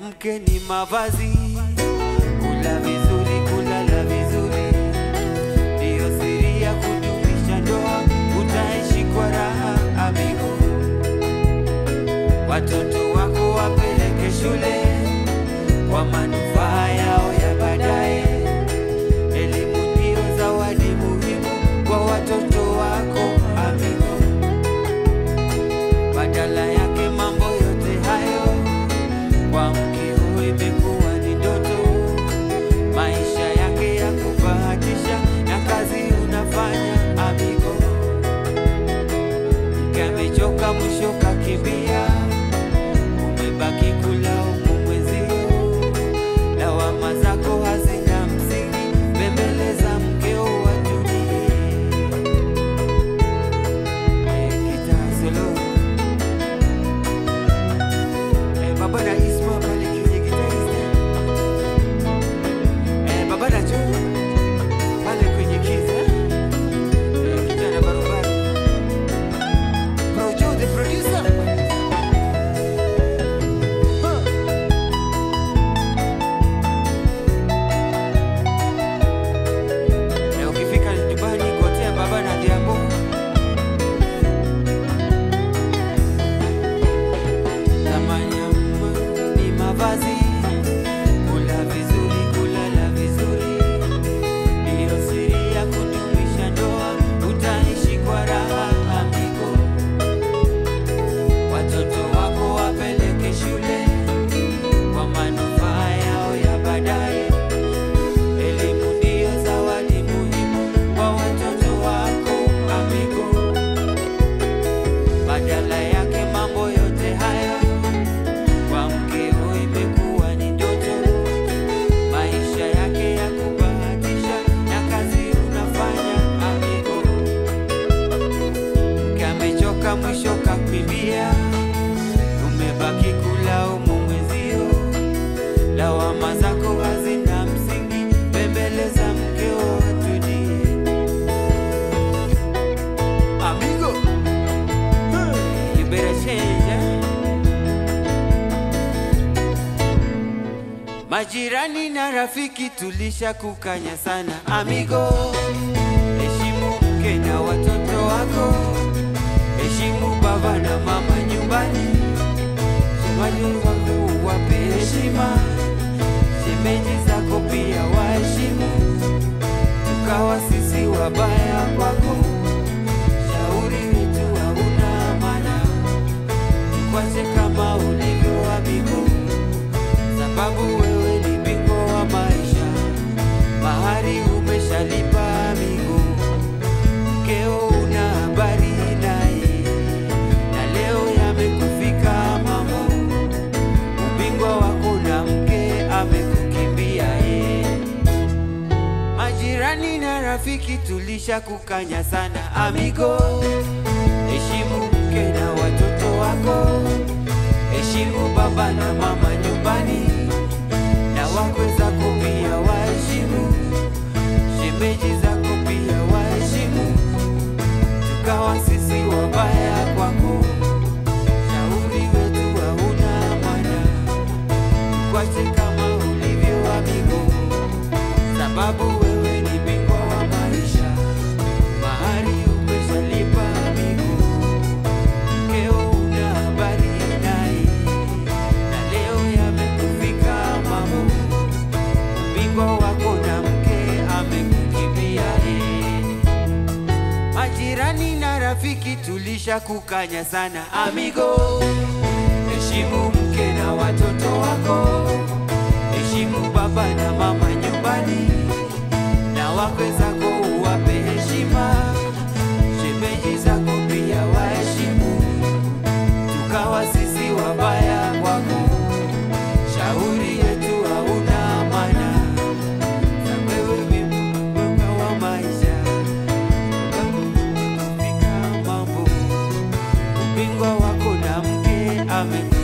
mke ni mavazi, kula vizuri, kulala vizuri, ndiyo siri ya kudumisha ndoa, utaishi kwa raha amigo. Watoto wako wapeleke shule kwa manufaa yao ya baadaye. Elimu ndiyo zawadi muhimu kwa watoto wako amigo. Badala yake mambo yote hayo kwa mkeo imekuwa ni ndoto, maisha yake ya kubahatisha na kazi unafanya amigo. Mke amechoka mwisho kakimbia, umebaki kulaumu mwenzio, lawama zako hazina msingi, bembeleza mkeo watulie. Eh, gitaa solo. Eh, baba na Isma pale kwenye gitarista. Eh, baba na Joe pale kwenye keys, eh. Eh, kijana barobaro. Bro Joe, the producer. Huh. Eh, ukifika nyumbani gotea baba na Diambo. Thamani ya mume ni mavazi, kula vizuri, kulala vizuri, ndiyo siri ya kudumisha ndoa, utaishi kwa raha amigo. Watoto wako wapeleke shule kwa manufaa yao ya baadaye. Elimu ndiyo zawadi muhimu kwa watoto wako amigo. Badala yake mambo yote haya kwa mkeo imekuwa ni ndoto, maisha yake ya kubahatisha na kazi unafanya amigo. Mke amechoka mwisho kakimbia, umebaki kulaumu mwenzio, lawama zako hazina msingi, bembeleza mkeo atulie. Amigo, you better change, eh? Majirani na rafiki tulisha kukanya sana amigo, heshimu mke na watoto wako, heshimu baba na mama nyumbani, shemali wako wape heshima, shemeji zako pia waheshimu, tukawa sisi wabaya kwako, shauri wetu hauna maana, kwache kama ulivyo amigo sababu wewe ni bingwa wa maisha, mahari umeshalipa amigo, mkeo una habari naye, na leo yamekufika mambo, ubingwa wako na mke amekukimbia ye. Majirani na rafiki tulisha kukanya sana amigo, heshimu mke na watoto wako heshimu baba na mama nyumbani, na wakwe zako pia waheshimu, shemeji zako pia waheshimu, tukawa sisi wabaya kwako, shauri wetu hauna maana, kwache kama ulivyo amigo, sababu wewe ni bingwa wa maisha, mahari umeshalipa amigo mkeo una habari naye, na leo yamekufika mambo, ubingwa wako na mke amekukimbia ye. Majirani na rafiki tulisha kukanya sana amigo, heshimu mke na watoto wako, heshimu baba na mama nyumbani, na wakwe zako uwape heshima, shemeji zako pia waheshimu tukawa sisi wabaya kwako, shauri yetu hauna maana, na wewe ni mbingwa wa maisha, kufika mambo, ubingwa wako na mke ame